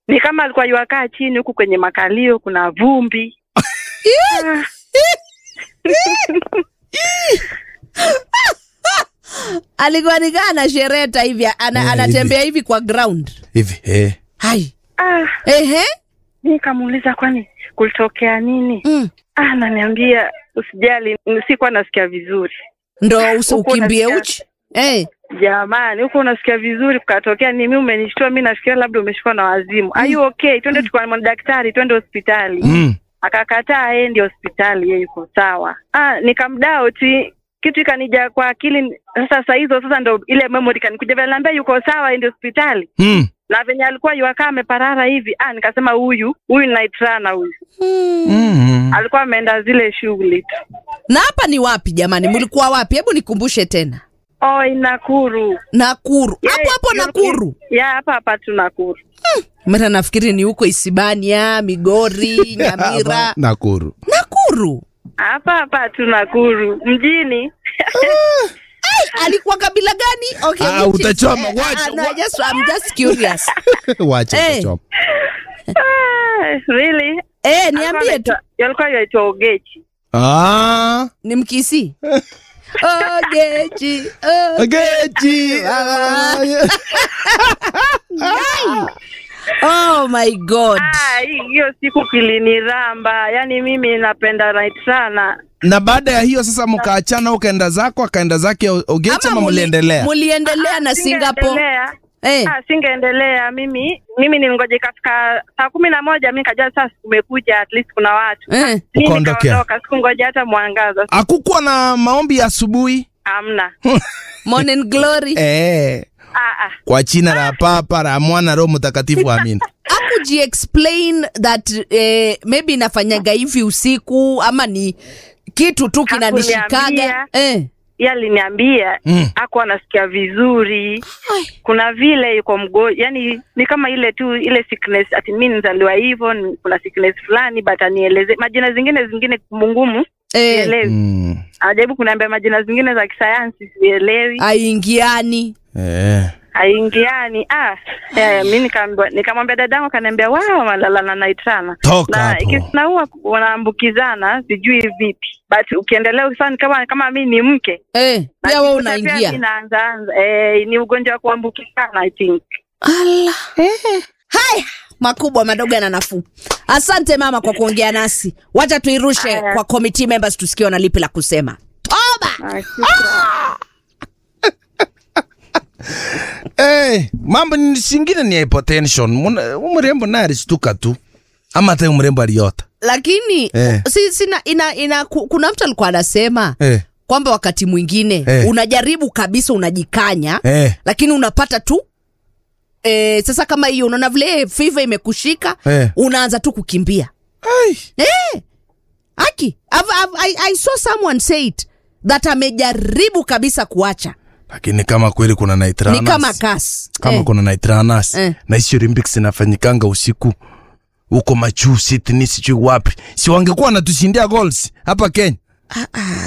ni kama alikuwa yuakaa chini huku kwenye makalio kuna vumbi Ah. alikuwa nikaa anashereta hivi ana, Eh, anatembea hivi kwa ground hivi eh. hai ah, ehe nikamuuliza kwani kulitokea nini mm. ah, naniambia usijali sikuwa nasikia vizuri ndo usi Huku ukimbie unasikia- uchi hey. jamani huko unasikia vizuri kukatokea ni mi umenishtua mi nafikiria labda umeshikwa na wazimu are you okay twende tukaona daktari twende hospitali mm. akakataa aendi hospitali yeye yuko sawa ah, nikamdauti kitu ikanija kwa akili sasa saa hizo sasa ndo ile memory kanikuja vile naambia yuko sawa aendi hospitali Mm. na venye alikuwa yuakaa ameparara hivi ah, nikasema huyu huyu naitrana huyu Mm. alikuwa ameenda zile shughuli tu na hapa ni wapi jamani mlikuwa wapi hebu nikumbushe tena oi nakuru nakuru Yeah, hapo hapo you- nakuru ya hapa hapa tu nakuru mara nafikiri ni huko isibania migori nyamira Nakuru. nakuru hapa hapa tu nakuru mjini Ai, alikuwa kabila gani okay, Ah, which is- utachoma, eh, wacha, ah, no, wa- just, I'm just curious Wacha Eh. kuchoma. ah, really eh, niambie tu alikuwa yaitwa ogechi Ah. ni mkisi ogechi oh. Gechi. oh my god Ah, hi- hiyo siku kiliniramba yaani mimi napenda night sana na baada ya hiyo sasa mkaachana ukaenda zako akaenda zake O- Ogechi ama muli- mliendelea muliendelea na singapore Singeendelea. eh. Ah, singeendelea mimi mimi nilingoja ikafika saa kumi na moja mi kajua sasa kumekuja at least kuna watu Eh. mi Ukaondokea. nikaondoka sikungoja hata mwangaza hakukuwa na maombi ya asubuhi hamna morning glory eh, ah, ah. kwa china la papa la mwana roho mtakatifu amina akuji explain that eh, maybe inafanyaga hivi usiku ama ni kitu tu kinanishikaga Hakuniambia. eh. Yeye aliniambia Mm. ako anasikia vizuri Ai. kuna vile yuko mgo yani ni kama ile tu ile sickness ati mi nizaliwa hivyo ni- kuna sickness fulani but anieleze majina zingine zingine ngumungumu Eh, sielewi mm. anajaribu kuniambia majina zingine za kisayansi sielewi aingiani eh. haingiani ah eh, mi nikaambiwa nikamwambia dadangu akaniambia wao malala na naitrana Toka na hapo. ikisinaua wanaambukizana sijui vipi but ukiendelea sana kama kama mi ni mke eh, na pia we nikikuta pia mi unaingia naanzaanza eh, ni ugonjwa wa kuambukizana i think Ala. haya makubwa madogo yana nafuu asante mama kwa kuongea nasi wacha tuirushe Haya. kwa committee members tusikie wana lipi la kusema toba Ah, shukran. Eh, mambo ni singine ni hypotension Muna- huyu mrembo naye alishtuka tu ama hata huyu mrembo aliota lakini Eh. si, sina, ina, ina, ku- kuna mtu alikuwa anasema eh. kwamba wakati mwingine Eh. unajaribu kabisa unajikanya Eh. lakini unapata tu e, sasa kama hiyo unaona vile fiva imekushika Eh. unaanza tu kukimbia Ai. aki I've, I've, I, I saw someone say it that amejaribu kabisa kuacha lakini kama kweli kuna ni nitranas kama kas kama eh. kuna nitranas Eh. na hizi olympics inafanyikanga usiku huko majuu Sydney sijui wapi si wangekuwa wanatushindia goals hapa Kenya